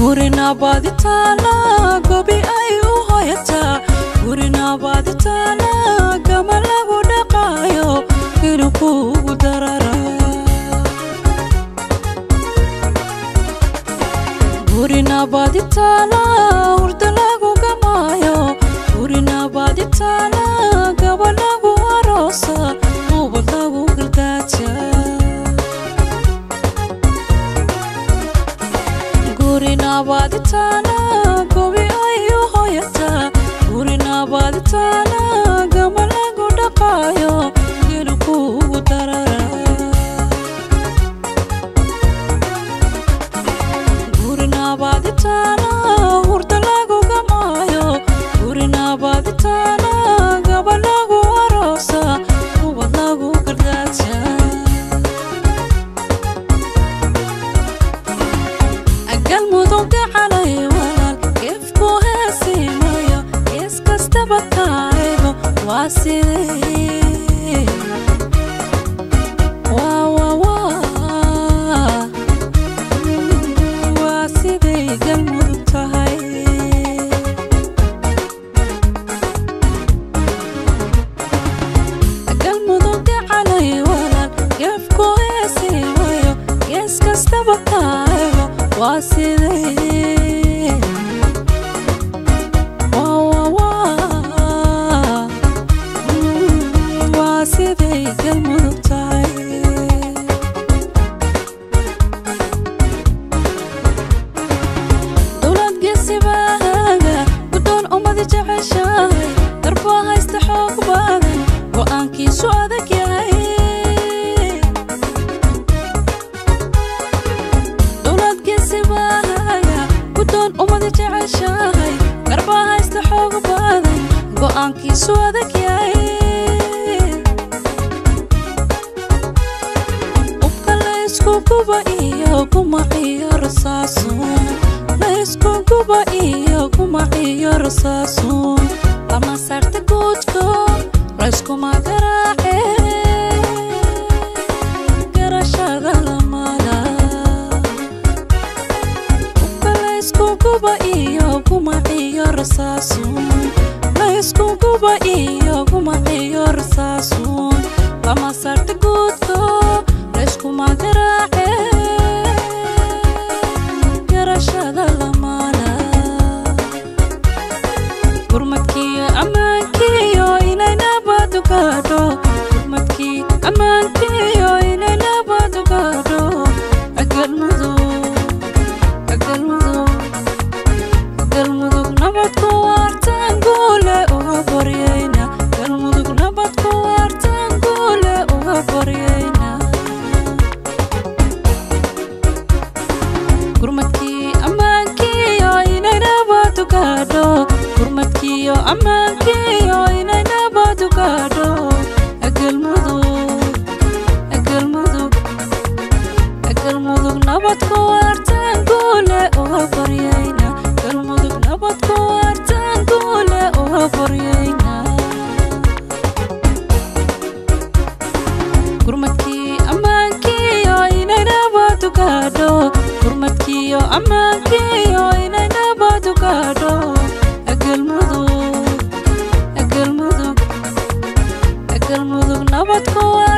gurinabaaditaana gobi ay u hoyataa gurinabaaditaana gama lagu dhaqaayo inuu kuugu darara gurinabaaditaana hurda lagu gamaayo gurinabaaditaana gaba lagu aroosa ubad lagu gardaaja gurinabaaditaana gobi ay u hoyataa gurinabaaditaana gama lagu dhaqaayo inuu kuugu darara gurinabaaditaana hurda lagu gamaayo gurinabaaditaana gaba lagu aroosa ubad lagu gardaaja galmudugga calay walaal gefku heesimayo gees kastaba kaaygo waa sidee waa waa waa waa siday galmudug tahay galmudugga calay walaal gefku heesimayo gees kastaba kaaygo waa sidee waa waa waa waa siday galmudug tahay dowlad geesibaaga guddoon ummadi jeceshahay darbaa haysta xoog badan go'aankiisu adag yahay dowlad geesibaaga guddoon ummadi jeceshahay darbaa haysta xoog badan go'aankiisu adag yahay ubka laysku guba iyo gumac iyo rasaasun laysku guba iyo gumac iyo rasaasun lama sarta guudko layskuma garaace garashada lamada ubka laysku guba iyo gumac iyo rasaasun laysku guba iyo gumac iyo rasaasun lama sarta guudko layskuma garaace garashada lamana gurmadkii ammaankiyo inay nabadu gaadho gurmadkii ammaankiyo inay nabadu gaadho agalmudug agalmudug galmudug nabadku waartaan guule uga baryayna galmudug nabadku waartaan guule uga baryayna gurmadkii ammaankiyo inay nabadu gaadho gurmadkiyo ammaankiyo inay nabadu gaadho agalmudug agalmudug agalmudug nabadku waartaan guule uga baryayna galmudug nabadku waartaan guule uga baryayna gurmadkii ammaankiyo inay nabadu gaadho gurmadkiyo ammaankiyo inay nabadu gaadho agalmudug agalmudug agalmudug nabadku waa